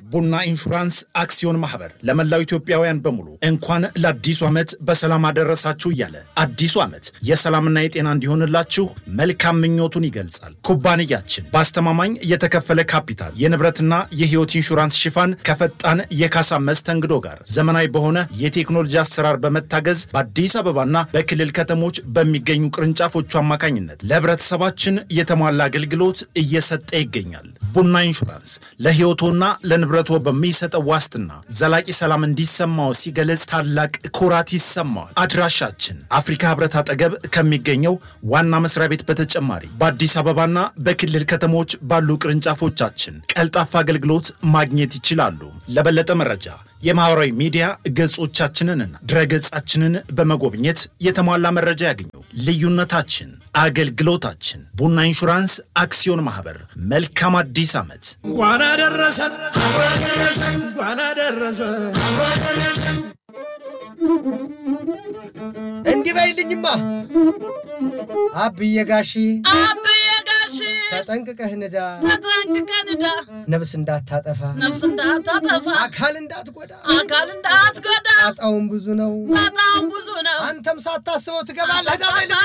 ቡና ኢንሹራንስ አክሲዮን ማህበር ለመላው ኢትዮጵያውያን በሙሉ እንኳን ለአዲሱ ዓመት በሰላም አደረሳችሁ እያለ አዲሱ ዓመት የሰላምና የጤና እንዲሆንላችሁ መልካም ምኞቱን ይገልጻል። ኩባንያችን በአስተማማኝ የተከፈለ ካፒታል የንብረትና የህይወት ኢንሹራንስ ሽፋን ከፈጣን የካሳ መስተንግዶ ጋር ዘመናዊ በሆነ የቴክኖሎጂ አሰራር በመታገዝ በአዲስ አበባና በክልል ከተሞች በሚገኙ ቅርንጫፎቹ አማካኝነት ለህብረተሰባችን የተሟላ አገልግሎት እየሰጠ ይገኛል። ቡና ኢንሹራንስ ለህይወቶና ለንብረቶ በሚሰጠው ዋስትና ዘላቂ ሰላም እንዲሰማው ሲገለጽ ታላቅ ኩራት ይሰማዋል። አድራሻችን አፍሪካ ህብረት አጠገብ ከሚገኘው ዋና መስሪያ ቤት በተጨማሪ በአዲስ አበባና በክልል ከተሞች ባሉ ቅርንጫፎቻችን ቀልጣፋ አገልግሎት ማግኘት ይችላሉ። ለበለጠ መረጃ የማህበራዊ ሚዲያ ገጾቻችንንና ድረገጻችንን በመጎብኘት የተሟላ መረጃ ያገኙ። ልዩነታችን አገልግሎታችን። ቡና ኢንሹራንስ አክሲዮን ማህበር። መልካም አዲስ ዓመት። እንኳን አደረሰን እንኳን አደረሰን። እንዲህ በይልኝማ አብዬ ጋሺ አብዬ ጋሽ ተጠንቅቀህ ንዳ፣ ተጠንቅቀህ ንዳ፣ ነፍስ እንዳታጠፋ፣ ነፍስ እንዳታጠፋ፣ አካል እንዳትጎዳ። አካል እንዳትጎዳ። ጣጣውን ብዙ ነው፣ በጣም ብዙ ነው። አንተም ሳታስበው ትገባለህ። ዳ በይልኝ